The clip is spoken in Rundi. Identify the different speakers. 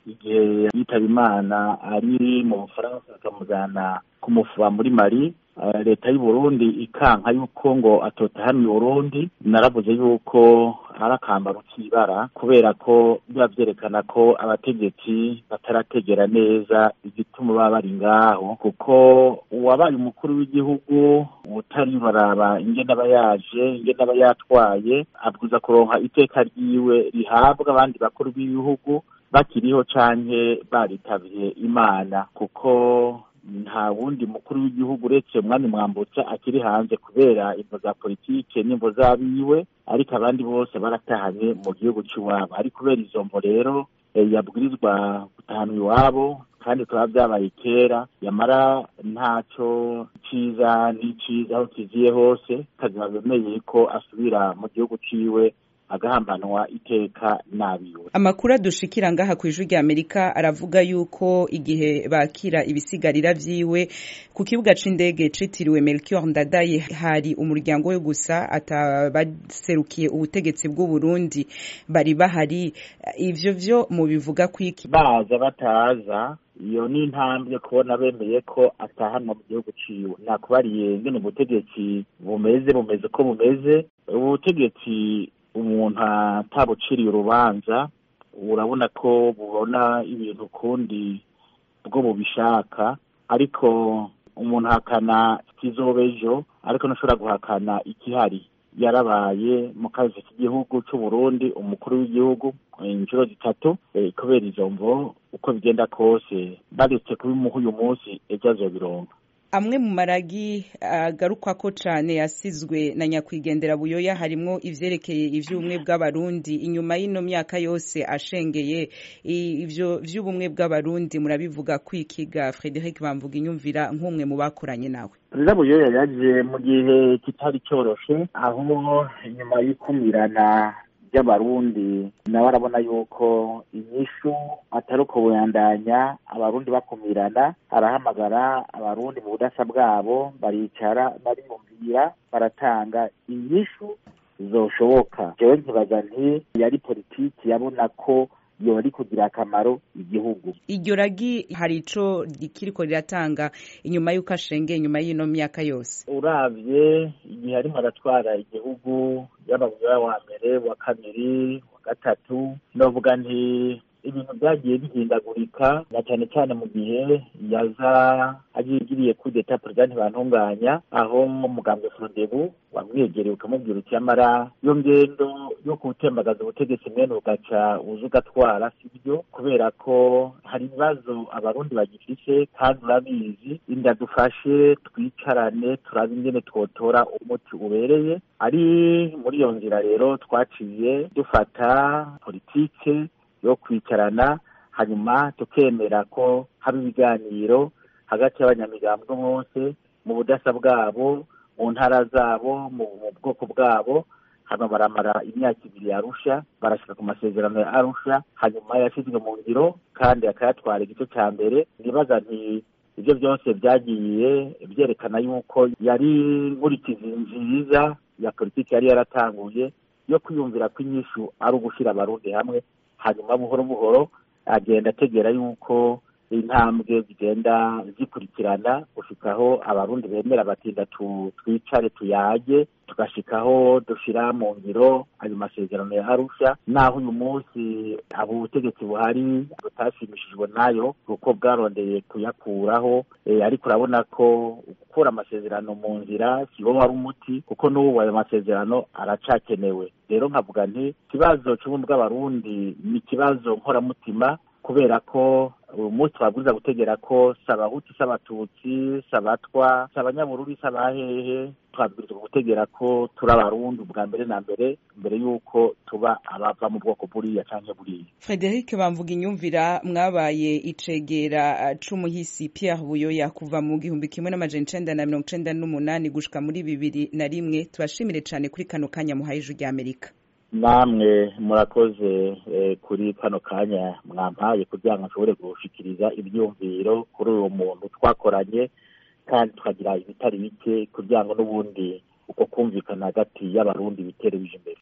Speaker 1: igihe yitaba imana ari mu bufaransa bakamujyana kumufuba muri mari leta y'u Burundi ikanka yuko ngo atotahana i Burundi naravuze yuko ari akambaro k'ibara kubera ko biba byerekana ko abategetsi batarategera neza igituma baba bari ngaho kuko uwabaye umukuru w'igihugu utari baraba ingene aba yaje ingene aba yatwaye abwiza kuronka iteka ryiwe rihabwa abandi bakuru b'ibihugu bakiriho canke baritavye imana kuko nta wundi mukuru w'igihugu uretse umwami mwambutsa akiri hanze kubera imvo za politike n'imvo z'abiwe ariko abandi bose baratahanye mu gihugu cy'iwabo ari kubera izo mvo rero yabwirizwa gutahana iwabo kandi tukaba byabaye kera yamara ntacyo cyiza n'icyiza aho kiziye hose kazima bemeye ko asubira mu gihugu ciwe agahambanwa iteka nabiwe
Speaker 2: amakuru adushikira ngaha ku ijwi rya amerika aravuga yuko igihe bakira ibisigarira vyiwe ku kibuga c'indege citiriwe melchior ndadaye hari umuryango we gusa atabaserukiye ubutegetsi bw'u burundi bari bahari ivyo vyo mubivuga kwiki
Speaker 1: baza bataza iyo ni intambwe kubona bemeye ko atahanwa mu gihugu ciwe nakubariye ngene ubutegetsi bumeze bumeze ko bumeze ubutegetsi umuntu atabuciriye urubanza urabona ko bubona ibintu ukundi bwo bubishaka ariko umuntu ahakana kizoba ejo ariko ntushobora guhakana ikihari yarabaye mu kazi k'igihugu cy'u Burundi umukuru w'igihugu inshuro zitatu kubera izo mvo uko bigenda kose baretse kubimuha uyu munsi ejo azobironka
Speaker 2: amwe mu maragi agarukwa ko cane yasizwe na nyakwigendera buyoya harimwo ivyerekeye ivy'ubumwe bw'abarundi inyuma y'ino myaka yose ashengeye ivyo vy'ubumwe bw'abarundi murabivuga kwikiga Frederic Bamvuga inyumvira nk'umwe mu bakoranye nawe
Speaker 1: perezida buyoya yaje mu gihe kitari cyoroshe aho inyuma y'ikumirana ry'abarundi nawe arabona yuko inyishu atari uko buyandanya abarundi bakumirana arahamagara abarundi mu budasa bwabo baricara bariyumvira baratanga inyishu zoshoboka jewe nkibaza nti yari politiki yabona ko yoba ari kugira akamaro igihugu
Speaker 2: iryo ragi hari ico rikiriko riratanga inyuma y'uko ashengeye inyuma y'ino myaka yose
Speaker 1: uravye igihe arimo aratwara igihugu yaba buyoya wa mbere wa kabiri wa gatatu novuga nti ibintu byagiye bihindagurika na cyane cyane mu gihe yaza agiriye kudeta perezida ntibantunganya aho umugambwe frodebu wamwegereye ukamubwira uti yamara iyo ngendo yo gutembagaza ubutegetsi mwene ugaca uza ugatwara sibyo kubera ko hari ibibazo abarundi bagifise kandi urabizi inda dufashe twicarane turabe ingene twotora umuti ubereye ari muri iyo nzira rero twaciye dufata politike yo kwicarana hanyuma tukemera ko haba ibiganiro hagati y'abanyamigambwe bose mu budasa bwabo mu ntara zabo mu bwoko bwabo hano baramara imyaka ibiri yarusha barashyira ku masezerano ya arusha hanyuma yashyizwe mu ngiro kandi akayatwara igice cya mbere nibaza nti ibyo byose byagiye byerekana yuko yari nkurikizi nziza ya politiki yari yaratanguye yo kwiyumvira ko inyishu ari ugushyira abarundi hamwe hanyuma buhoro buhoro agenda ategera yuko intambwe zigenda zikurikirana gushikaho abarundi bemera batinda twicare tuyage tugashikaho dushira mu ngiro ayo masezerano ya arusha naho uyu munsi abo ubutegetsi buhari butashimishijwe nayo kuko bwarondeye kuyakuraho ariko urabona ko gukura amasezerano mu nzira siwo wari umuti kuko n'ubu ayo masezerano aracakenewe rero nkavuga nti ikibazo cy'ubumwe bw'abarundi ni ikibazo nkoramutima kubera ko uyu munsi babwiza gutegera ko si abahutu si abatutsi si abatwa si abanyabururi si abahehe twabwirizwa gutegera ko turi abarundi ubwa mbere na mbere mbere y'uko tuba abava mu bwoko buriya cyangwa buriya
Speaker 2: frederic bamvuga inyumvira mwabaye icegera c'umuhisi pierre buyoya kuva mu gihumbi kimwe n'amajana icenda na mirongo icenda n'umunani gushika muri bibiri na rimwe tubashimire cane kuri kano kanya muhaye ijwi ry'amerika
Speaker 1: namwe murakoze kuri kano kanya mwampaye kugira ngo nshobore gushikiriza ibyumviro kuri uwo muntu twakoranye kandi tukagira ibitari bike kugira ngo n'ubundi uko kumvikana hagati y'abarundi bitere bije imbere